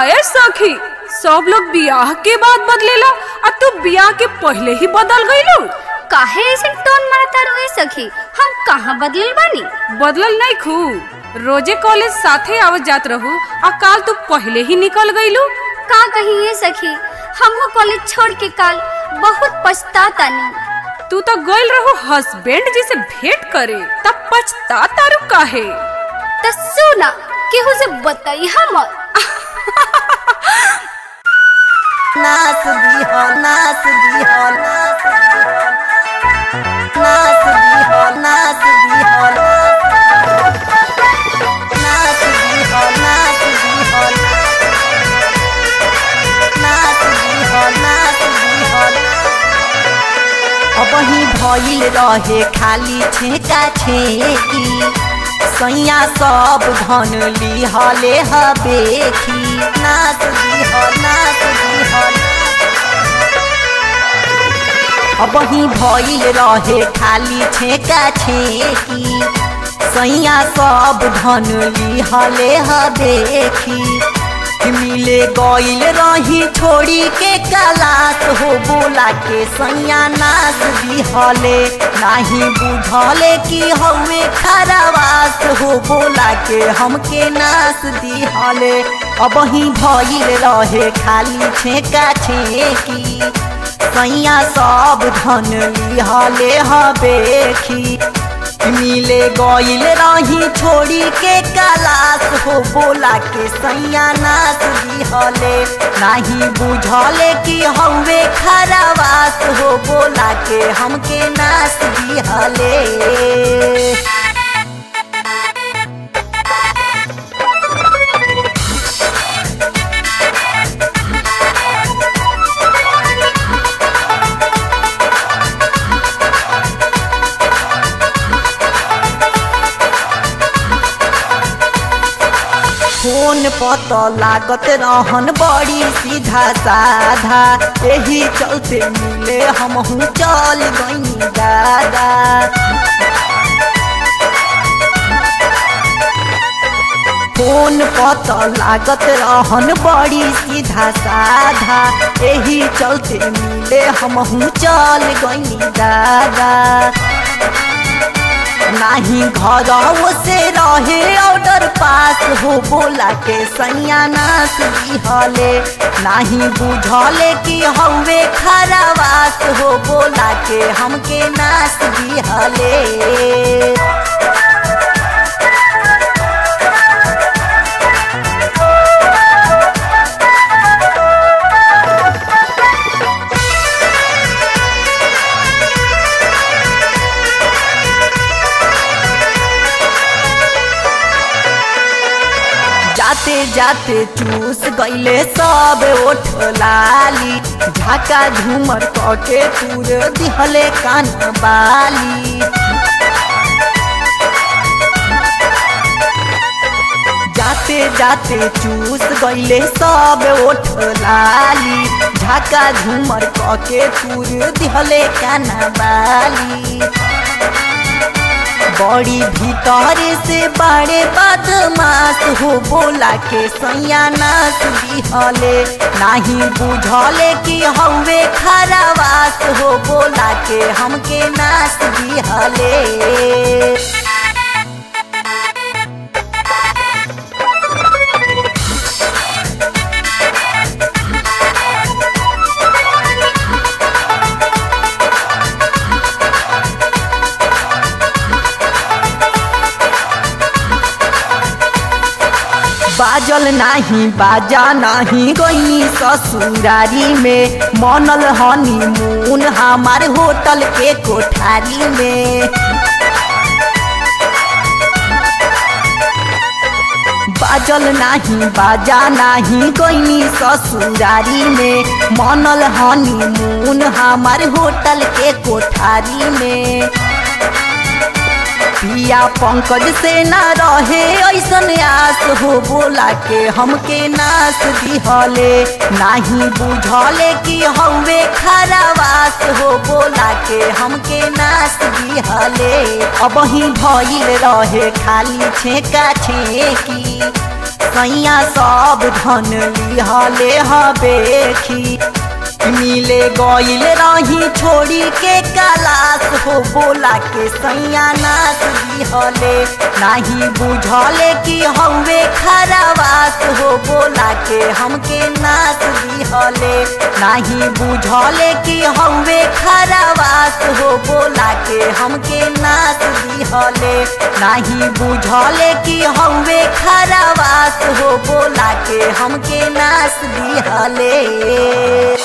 काहे सखी सब लोग बियाह के बाद बदलेला आ तू बियाह के पहले ही बदल गईलू काहे ऐसे टोन मारता रोए सखी हम कहाँ बदलल बानी बदलल नहीं खू रोजे कॉलेज साथे आवत जात रहू आ काल तू पहले ही निकल गईलू का कही ये सखी हमहू कॉलेज छोड़ के काल बहुत पछतातानी तू तो गइल रहू हस्बैंड जी से भेंट करे तब पछता तारू काहे तो सुना केहू से बताई हम नाच दिहो नाच दिहो नाच दिहो नाच दिहो नाच दिहो नाच दिहो नाच दिहो नाच दिहो अबही भइल रहे खाली छेका छेकी सैया सब धन लिहले हबेखी नाच दिह नाच दिह अबही भइल रहे खाली छेका छेकी सैया सब धन लिहले हबेखी मिले गइल रही छोड़ी के कलास हो बोला के सैया नाच दिहले नाही बुझले कि हवे खरावास हो बोला के हमके नाच दिहले अब ही भइल रहे खाली छेका छेकी सैया सब धन लिहले हबेखी मिले गइल रही छोड़ी के कलास हो बोला के सैया नाच दिहले नाही बुझले कि हवे खरावास हो बोला के हमके नाच दिहले फोन पत लागत रहन बड़ी सीधा साधा यही चलते मिले हम चल गई दादा फोन पत लागत रहन बड़ी सीधा साधा यही चलते मिले हम चल गई दादा नाही घर से रहे ऑर्डर पास हो बोला के सैया नाच दिहले नाही बुझले कि हवे खरावास हो बोला के हमके नाच दिहले जाते जाते चूस गईले सब ओठ लाली झाका झूमर कके तूर दिहले कान बाली जाते जाते चूस गईले सब ओठ लाली झाका झूमर कके तूर दिहले कान बाली बड़ी भीतर से बड़े बदमाश हो बोला के सैया नाच दिहले नाही बुझले कि हवे खरावास हो बोला के हमके नाच दिहले बाजल नाही बाजा नाही गई ससुरारी में मनल हनी मून हमार होटल के कोठारी में बाजल नाही बाजा नाही गई ससुरारी में मनल हनी मून हमार होटल के कोठारी में पिया पंकज से ना रहे ऐसन आस हो बोला के हमके नाच दिहले नाही बुझले कि हवे खरावास हो बोला के हमके नाच दिहले अब ही भइल रहे खाली छेका छेकी सैया सब धन लिहले हबेखी मिले गईल रही छोड़ी के कलास हो बोला के सैया नाच दिहले नाही बुझले कि हवे खरावास हो बोला के हमके नाच दिहले नाही बुझले कि हवे खरावास हो बोला के हमके नाच दिहले नाही बुझले कि हवे खरावास हो बोला के हमके नाच दिहले